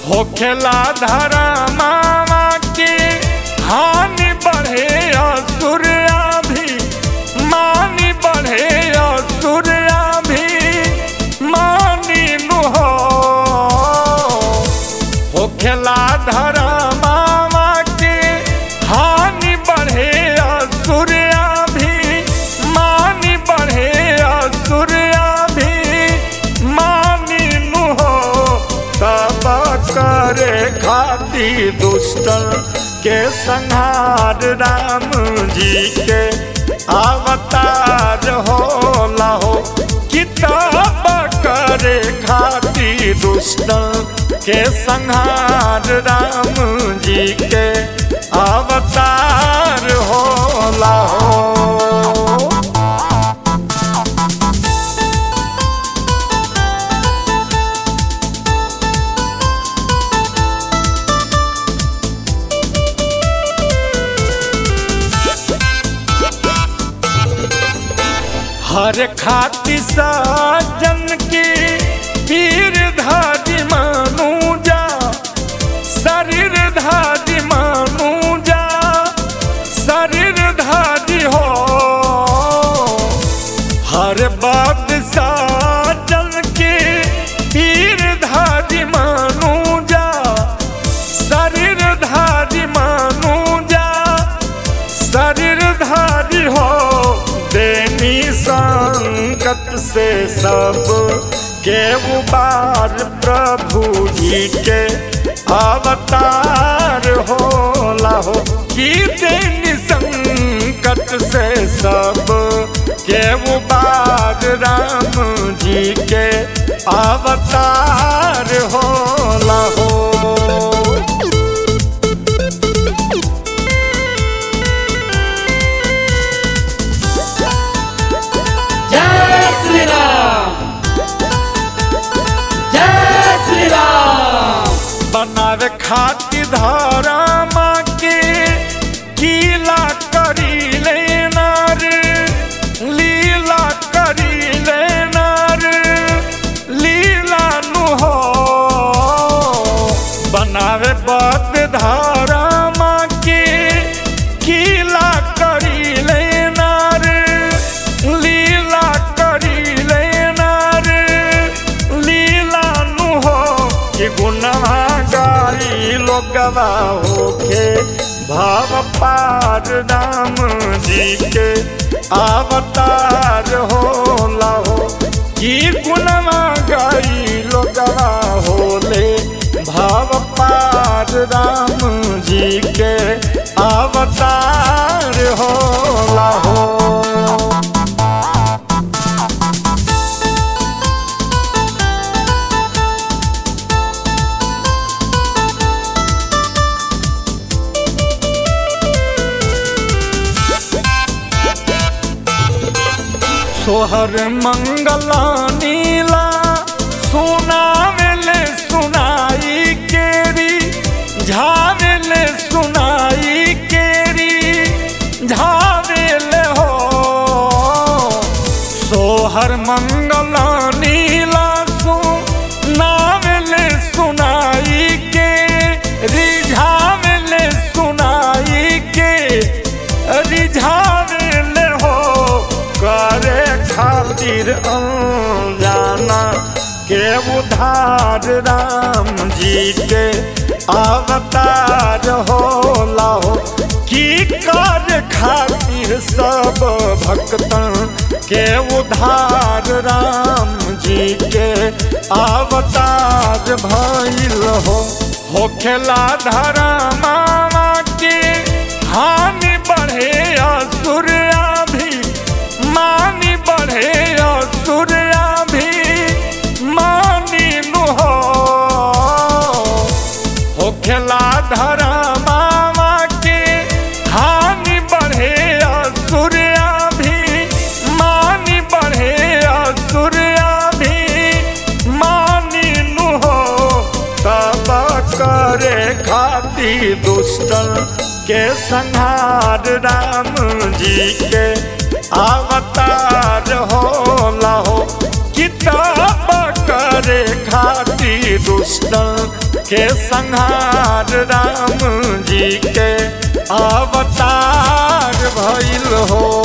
होखेला धरा मामा के हानि बढ़े असुरिया भी मानी बढ़े असुरिया भी मानी नु हो होखेला धरा मामा के हानि बढ़े असुरिया भी मानी बढ़े असुरिया भी मानी नु हो तब करे खाती दुष्टन के संहार राम जी के अवतार हो लाहो किताब करे खाती दुष्टन के संहार राम जी के अवतार हो लाहो हर खाती साजन के पीर धारी मानू जा शरीर धारी मानू जा शरीर धारी हो हर बात साजन के पीर धारी मानू जा शरीर धारी मानू जा शरीर धारी हो देनी संकट से सब के उबार प्रभु जी के अवतार हो लाहो की देनी संकट से सब के उबार राम जी के अवतार हो लाहो जय श्री राम जय श्री राम बनावे खातिर धारा माँ के कीला करी लेना रे लीला करी लेना रे लीला नु हो बनावे बद धारा माँ के कीला करी लेना रे लीला करी लेना रे लीला नु हो कि गुनवा गाई लोगवा होके भाव पार राम जी के अवतार हो लाहो कि गुनवा गाई लोगवा होले भाव पार राम जी के अवतार हो लाहो सोहर मंगला नीला सुनावेले सुनाई केरी झावेले सुनाई केरी झावेले हो सोहर मंगला नीला सुनावेले सुनाई के रिझावेले सुनाई के रिझावेले हो करे खातिर जाना के उधार राम जी के अवतार हो लाहो की कर खातिर सब भक्तन के उधार राम जी के अवतार भइल हो होखेला धरा मामा के हानि बढ़े असुरिया भी मानी बढ़े असुरिया भी मानी नु हो होखेला धरा मामा के हानि बढ़े असुरिया भी मानी बढ़े असुरिया भी मानी नु हो तब करे खाती दुष्टन के संहार राम जी के अवतार हो लहो किताब करे खाती दुष्ट के संहार राम जी के अवतार भइल हो